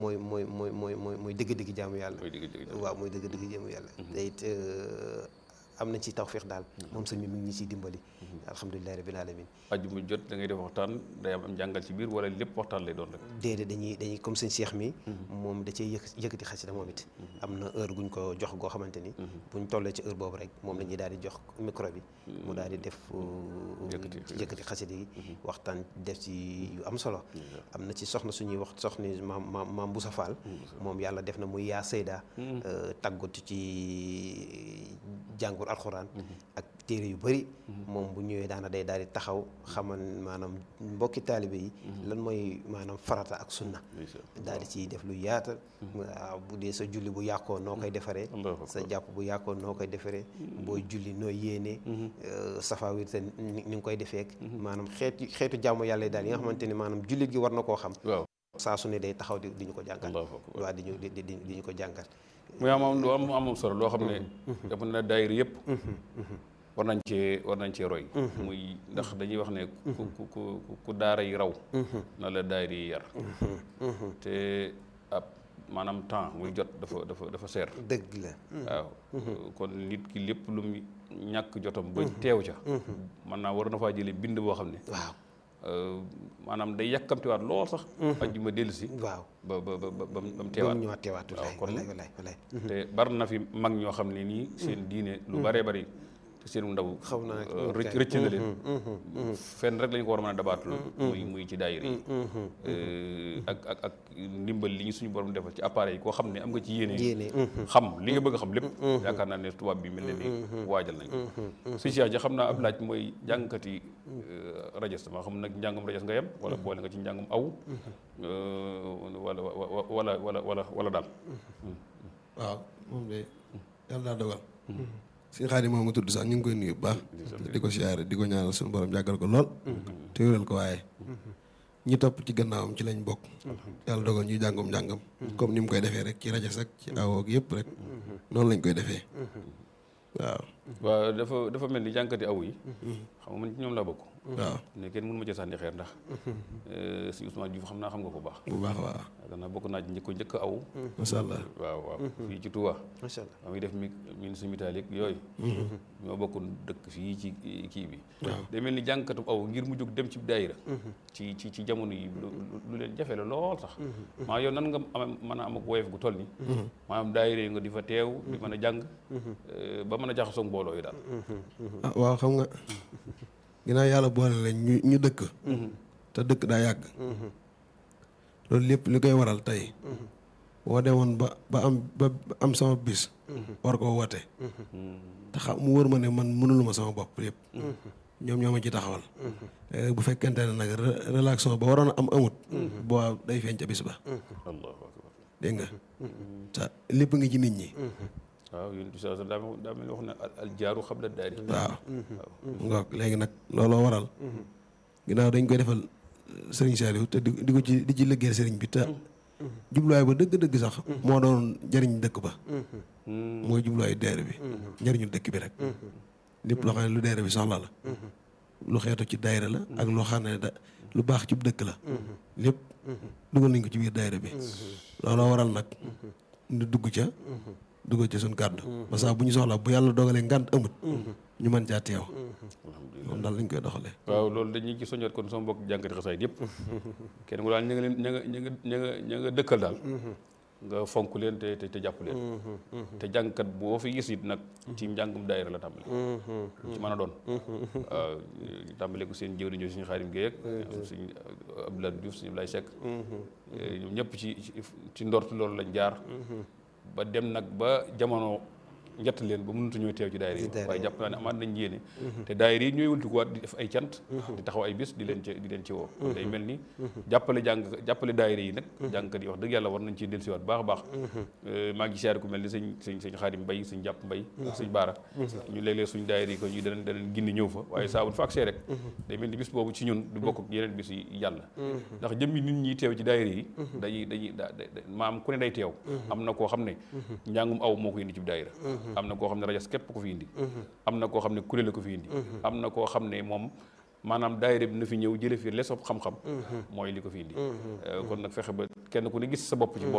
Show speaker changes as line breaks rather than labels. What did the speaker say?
mooy mooy mooy mooy mooy mooy dëgg-dëgg jaamu yàlla
mooy dëgg dëgg
waaw mooy dëgg-dëgg jaamu yàlla te it am na ci tawféex daal moom sëñ bi mi ngi ñu ciy dimbali alhamdulilahi rabbil alamin
ajjuma jot da ngay def waxtaan day am am jàngal ci biir wala lépp waxtaan lay doon rek
déedéet dañuy dañuy comme sëñ Cheikh mi moom da cee yëkk yëkkati xasida moom it am na heure guñ ko jox goo xamante ni buñ tollee ci heure boobu rek moom la ñuy daal di jox micro bi mu daal di def yëkkati xasida yi waxtaan def ci yu am solo am na ci soxna suñuy wax soxna maam maam maam Boussa Fall moom yàlla def na muy yaa Seyda tàggatu ci jàngur alxuraan ak téere yu bëri moom bu ñëwee daana day daal di taxaw xamal maanaam mbokki taalibe yi lan mooy maanaam farata ak sunna daal di ciy def lu yaata waaw bu dee sa julli bu yàqoo noo koy defaree sa jàpp bu yàqoo noo koy defaree booy julli nooy yéenee safa wirte ni nga koy defeek maanaam xeetu xeetu jàmm yàlla daal yi nga xamante ni maanaam jullit gi war na koo xam
waaw
saa su ne day taxaw di di ñu ko jàngal waaw di ñu di di di ñu ko jàngal
muy am am lu am am solo loo xam ne dafa na daayira yëpp war nañ cee war nañ cee roy muy ndax dañuy wax ne ku ku ku ku daara yi raw na la daayira yi yar te ab maanaam temps muy jot dafa dafa dafa seer
dëgg la
waaw kon nit ki lépp lu mu ñàkk jotam ba teew ca man naa war na faa jële bind boo xam ne
waaw
maanaam day yàkkamtiwaat lool sax ajjuma dellu si
waaw
ba ba ba ba ba mu
ba
teewaat
mu ñëwaat teewaat
waaw kon
walaay walaay walaay
te bari na fi mag ñoo xam ne nii seen diine lu baree bari te seen ndaw
xaw naa
rëcc rëcc na leen fenn rek lañu ko war a mën a dabaatul muy muy ci daayira yi ak ak ak ndimbal li ñu suñu borom defal ci appareil yi koo xam ne am nga ci yéene
yéene
xam li nga bëgg a xam lépp yaakaar naa ne tubaab bi mel ne ni waajal nañ ko si ja xam naa ab laaj mooy jàngkati rajas ma xam nag njàngum rajas nga yem wala boole nga ci njàngum aw wala wala wala wala wala daal
waaw moom de yàlla daa dogal si xaar yi moom nga tudd sax ñu ngi koy nuyu bu baax di ko siyaare di ko ñaanal suñu borom jàggal ko lool te wéral ko waaye ñi topp ci gannaawam ci lañ bokk yàlla dogal ñuy jàngum njàngam comme ni mu koy defee rek ci rajo sax ci awoog yëpp rek noonu lañ koy defee waaw
waaw dafa dafa mel ni jànkati aw yi xam nga man ci ñoom laa bokk
waaw
ne kenn mënu ma ci sànni xeer ndax si Ousmane Diouf xam naa xam nga ko baax
bu baax waaw
yaakaar naa bokk naa ci njëkk njëkk aw
macha allah
waaw waaw fii ci Touba
macha allah
maa ngi def mi ministre métallique yooyu ñoo bokk dëkk fii ci kii bi day mel ni jànkatu aw ngir mu jóg dem ci daayira ci ci ci jamono yi lu leen jafe la lool sax maa yow nan nga am mën a am ak woyof gu toll ni maanaam daayira yi nga di fa teew di mën a jàng ba mën a jaxasoo mbooloo yi daal
ah waaw xam nga ginnaaw yàlla boole lañ ñu ñu dëkk te dëkk daa yàgg loolu lépp li koy waral tey boo demoon ba ba am ba am sama bis war koo woote te xam mu wër ma ne man mënuluma sama bopp yëpp ñoom ñoo ma ci taxawal léegi bu fekkente ne nag relation ba waroon a am amut boo day feeñ ca bis ba
allahu akbar
dégg nga te lépp ngi ci nit ñi
waaw yéen bi saa daa daa mel ni wax ne al jaaru xabla daari
waaw ngoog léegi nag looloo waral ginnaaw dañ koy defal sëriñ Saliou te di di ko ci di ci liggéeyal sëriñ bi te jubluwaay ba dëgg-dëgg sax moo doon jëriñ dëkk ba mooy jubluwaayu deere bi njëriñu dëkk bi rek lépp loo xam ne lu deere bi soxla la lu xeetu ci daayira la ak loo xam ne da lu baax ci dëkk la lépp dugal nañ ko ci biir daayira bi looloo waral nag ñu dugg ca dugal ci suñ kàddu parce que bu ñu soxla bu yàlla dogalee ngànt amut ñu mën caa teew moom daal lañ koy doxalee
waaw loolu dañuy ci soññoot kon sama mbokk jànkati xasaayid yëpp kenn ku daal ña nga leen ña nga ña nga ña nga ña nga dëkkal daal nga fonk leen te te jàpp leen te jàngkat boo fi gis it nag ci njàngum daayira la tàmbali ci mën a doon waaw tàmbale ko seen jëwriñ ñoo suñu xaarim Guèye ak suñu Abdoulaye Diouf suñu Abdoulaye Seck ñoom ñëpp ci ci ndortu loolu lañ jaar ba dem nag ba jamono njett leen ba mënatu ñoo teew ci daayira yi waaye jàpp naa ne amaat nañ yéene te daayira yi ñooy wëltikuwaat di def ay cant di taxaw ay bis di leen ci di leen ci woo day mel ni jàppale jàng jàppale daayira yi nag jàngkat yi wax dëgg yàlla war nañ ci dellusiwaat baax a baax maa ngi siyaare ku mel ni sëñ sëñ sëñ xaadim mbay sëñ jàpp mbay ak sëñ baara ñu léeg-léeg suñ daayira yi ko ñu danañ danañ gindi ñëw fa waaye saa bu fa agsee rek day mel ni bis boobu ci ñun du bokk ak yeneen bis yi yàlla ndax jëmmi nit ñi teew ci daayira yi dañuy dañuy maam ku ne day teew am na koo xam ne njàngum aw moo ko indi ci daayira am na koo xam ne rajas képp ko fi indi am na koo xam ne kuréel la ko fi indi am na koo xam ne moom maanaam daayira bi na fi ñëw jële fi lesob xam-xam mooy li ko fi indi kon nag fexe ba kenn ku ne gis sa bopp ci